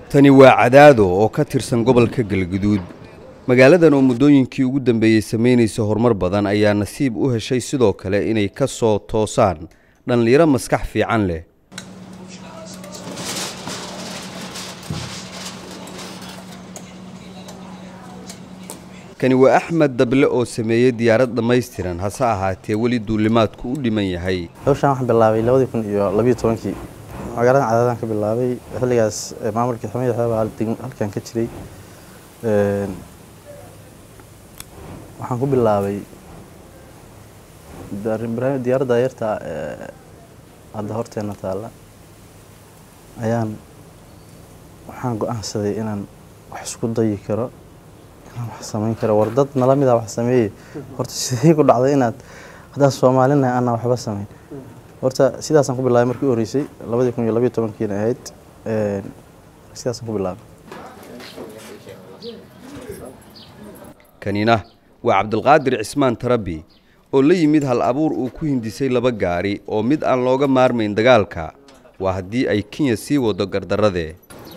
tani waa cadaado oo ka tirsan gobolka galguduud magaaladan oo muddooyinkii ugu dambeeyey samaynaysa horumar badan ayaa nasiib u heshay sidoo kale inay ka soo toosaan dhallinyaro maskax fiican leh kani waa axmed dable oo sameeyey diyaarad dhammaystiran hase ahaatee weli duulimaadku u dhiman yahay hawshaan waxaan bilaabay labadii kun iyo labiyo tobankii magaaladan cadaadaan ka bilaabay xilligaas maamulkii xamid xeeba halkan ka jiray waxaan ku bilaabay diyaaradda yarta hadda horteena taalla ayaan waxaan go-aansaday inaan wax isku dayi karo inaan wax samayn karo war dad nala mida wax sameeyey horta sidee ku dhacday inaad haddaan soomaalinahay aanaan waxba samayn horta sidaasaan ku bilaabay markii u horreysay labadii kun iyo labiyo tobankiina ahayd sidaasaan ku bilaabay kanina waa cabdulqaadir cismaan tarabi oo la yimid hal abuur uu ku hindisay laba gaari oo mid aan looga maarmayn dagaalka waa haddii ay kenya sii wado gardarradee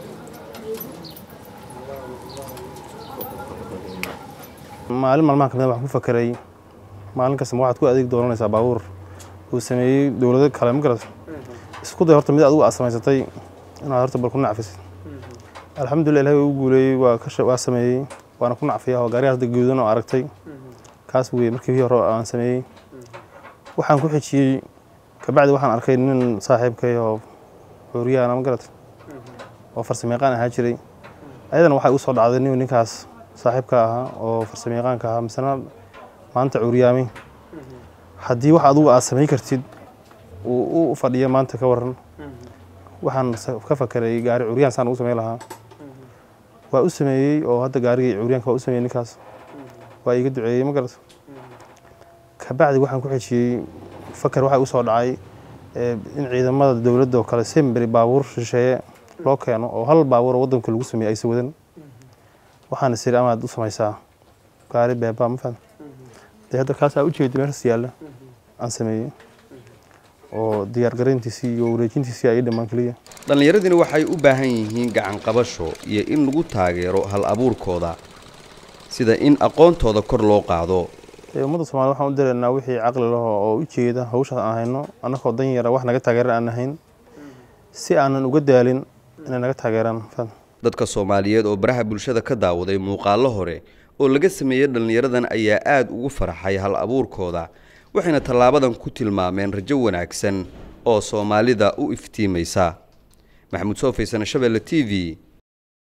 maalin maalmaha kamid waxaan ku fakeray maalin kasta ma waxaad ku adeeg dooranaysaa baabuur uu sameeyey dowlado kale ma garat isku day horta mid adigu aad samaysatay inaad horta bal ku nacfisid alxamdulillah ilahi waa u guuleeyey waa ka waa sameeyey waana ku nacfiya oo gaarigaas guudan oo aragtay kaas wey markii hore aan sameeyey waxaan ku xijiyey kabacdi waxaan arkay nin saaxiibkay oo xooriyaana ma garat oo farsamayaqaan ahaa jiray ayadana waxay u soo dhacday nin ninkaas saaxiibka ahaa oo farsamayaqaanka ahaa misena maanta cuuriyaamay haddii wax adugu aad samayn kartid uu u fadhiya maanta ka waran waxaan ka fakeray gaari cuuriyaan saan ugu samayn lahaa waa u sameeyey oo hadda gaarigii cuuriyaanka waa u sameeyey ninkaas waa iiga duceeyey ma garato kabacdi waxaan ku xejiyey fakar waxaa u soo dhacay in ciidamada dowladda oo kale semberi baabuur shisheeye loo keeno oo hal baabuur oo waddanka lagu sameeyey aysa wadan waxaana siri amaad u samaysaa gaari beebaa ma faham dee hadda kaasaa ujeedi meeshaas yaalla aan sameeyey oo diyaargarayntiisii iyo wareejintiisii ay dhammaan keliya dhallinyaradina waxay u baahan yihiin gacan qabasho iyo in lagu taageero hal abuurkooda sida in aqoontooda kor loo qaado ummadda soomaliya waxaan u dareynaa wixii caqli laho oo u jeeda hawshaas aan hayno annagoo dan yara wax naga taageeran aan ahayn si aanan uga daalin inay naga taageeraan faham dadka soomaaliyeed oo baraha bulshada ka daawaday muuqaallo hore oo laga sameeyey dhallinyaradan ayaa aad ugu faraxay hal abuurkooda waxayna tallaabadan ku tilmaameen rajo wanaagsan oo soomaalida u iftiimaysa maxamuud soofaysan shabeelle t v